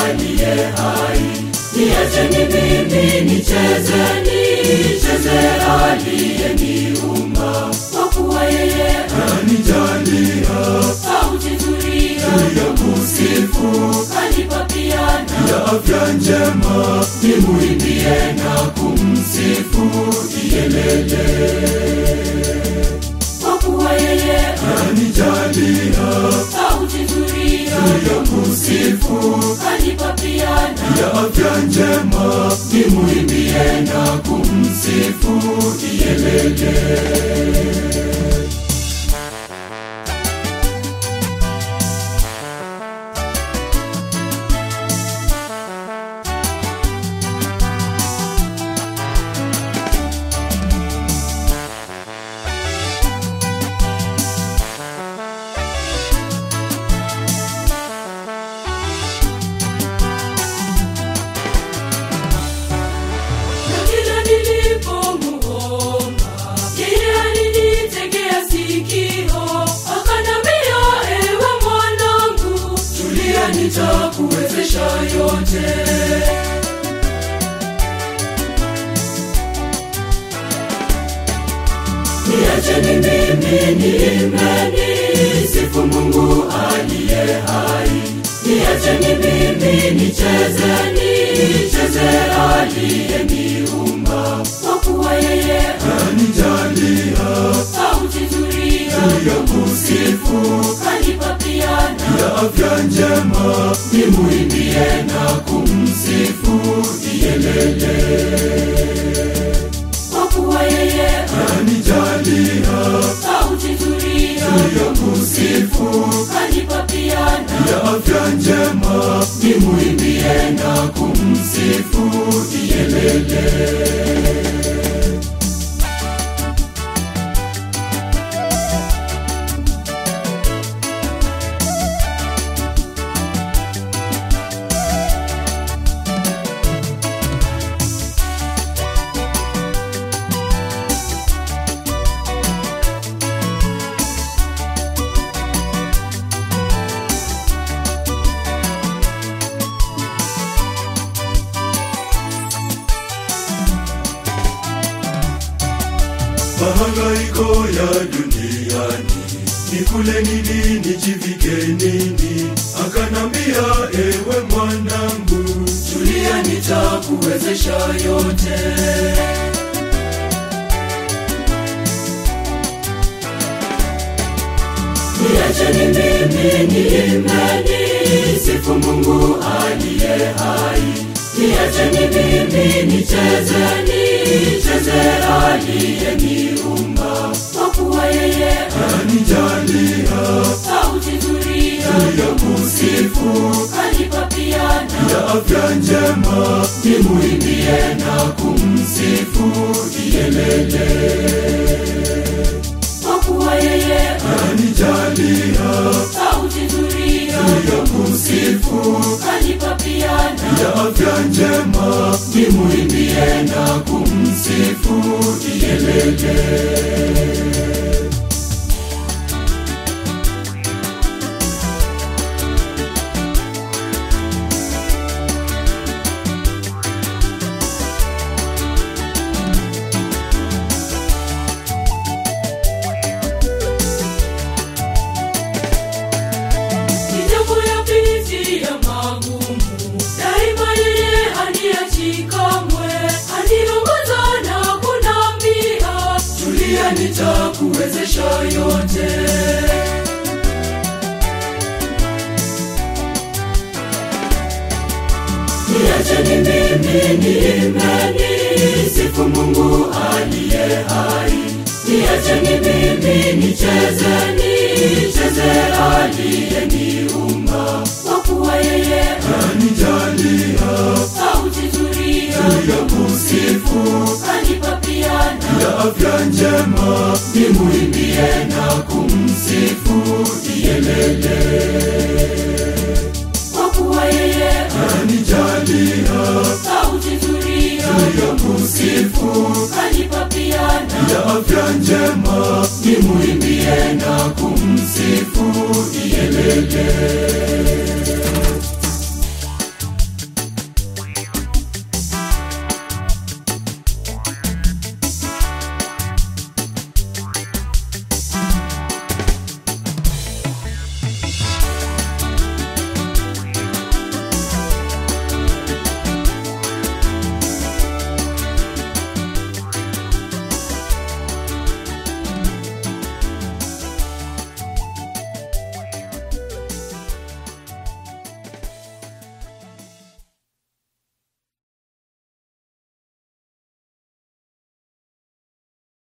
aliye hai. Niacheni mimi nicheze, nicheze aliyeniumba, kwa kuwa yeye Anijalia sauti nzuri ya kusifu, kanipa piano ya afya njema, nimuimbie na kumsifu iyelele, kwa kuwa yeye anijalia sauti nzuri ya kusifu, kanipa piano ya afya njema, nimuimbie na kumsifu iyelele. Na kila nilipomuomba, yeye alinitegea sikio, akanambia, ewe mwanangu, tulia, nitakuwezesha yote. Niacheni mimi niimbe, nisifu Mungu aliye hai. Niacheni mimi nicheze, nicheze aliyeniumba, kwa kuwa yeye anijalia sauti nzuri ya kusifu, kanipa piano ya afya njema, nimuimbie na kumsifu iyelele, kwa kuwa yeye anijalia sauti nzuri ya kusifu, kanipa piano ya afya njema, nimuimbie na kumsifu iyelele. mahangaiko ya duniani nikule nini nijivike nini akanambia ewe mwanangu Tulia, nitakuwezesha yote. Niacheni mimi niimbe, nisifu Mungu aliye hai. Niacheni mimi nicheze, nicheze aliyeniumba, kwa kuwa yeye anijalia sauti nzuri ya kusifu, kanipa piano ya afya njema nimuimbie na kumsifu iyelele, kwa kuwa yeye anijalia sauti nzuri ya kusifu, kanipa piano ya afya njema nimuimbie na kumsifu iyelele. Nijapoyapitia magumu, daima yeye haniachi kamwe. Aniongoza na kunambia, tulia, nitakuwezesha yote. Niacheni mimi niimbe, nisifu Mungu aliye hai. Niacheni mimi nicheze, nicheze aliyeniumba, kwa kuwa yeye anijalia sauti nzuri ya kusifu, kanipa piano ya afya njema nimuimbie na kumsifu iyelele, kwa kuwa yeye anijalia sauti nzuri ya kusifu, kanipa piano ya afya njema nimuimbie na kumsifu iyelele.